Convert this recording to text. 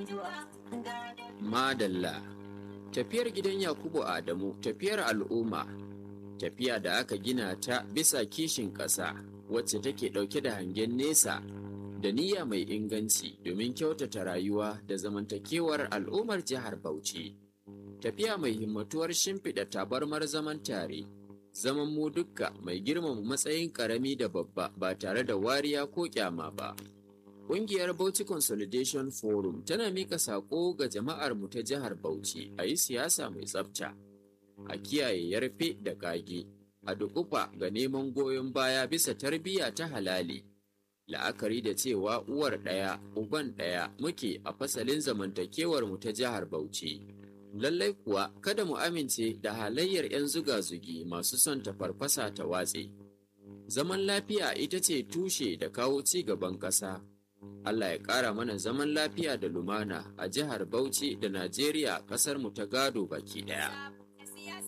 Madalla Tafiyar gidan Yakubu Adamu tafiyar al'umma tafiya da aka gina ta bisa kishin ƙasa wacce take ɗauke da hangen nesa da niyya mai inganci domin kyautata rayuwa da zamantakewar al'ummar jihar Bauchi. Tafiya mai himmatuwar shimfiɗa tabarmar zaman tare, zaman mu dukka mai girmama matsayin ƙarami da babba ba tare da wariya ko ƙyama ba. Ƙungiyar Bauchi Consolidation Forum tana mika saƙo ga jama'ar mu ta jihar Bauchi a yi siyasa mai tsafta, a kiyaye yarfe da ƙage, a dukufa ga neman goyon baya bisa tarbiyya ta halali. La'akari da cewa uwar ɗaya, uban ɗaya muke a fasalin zamantakewar mu ta jihar Bauchi. Lallai kuwa kada mu amince da halayyar 'yan zuga-zugi masu son ta farfasa ta watse. Zaman lafiya ita ce tushe da kawo ci gaban ƙasa. Allah ya ƙara mana zaman lafiya da lumana a jihar Bauchi da Najeriya ƙasar mu ta gado baki ɗaya.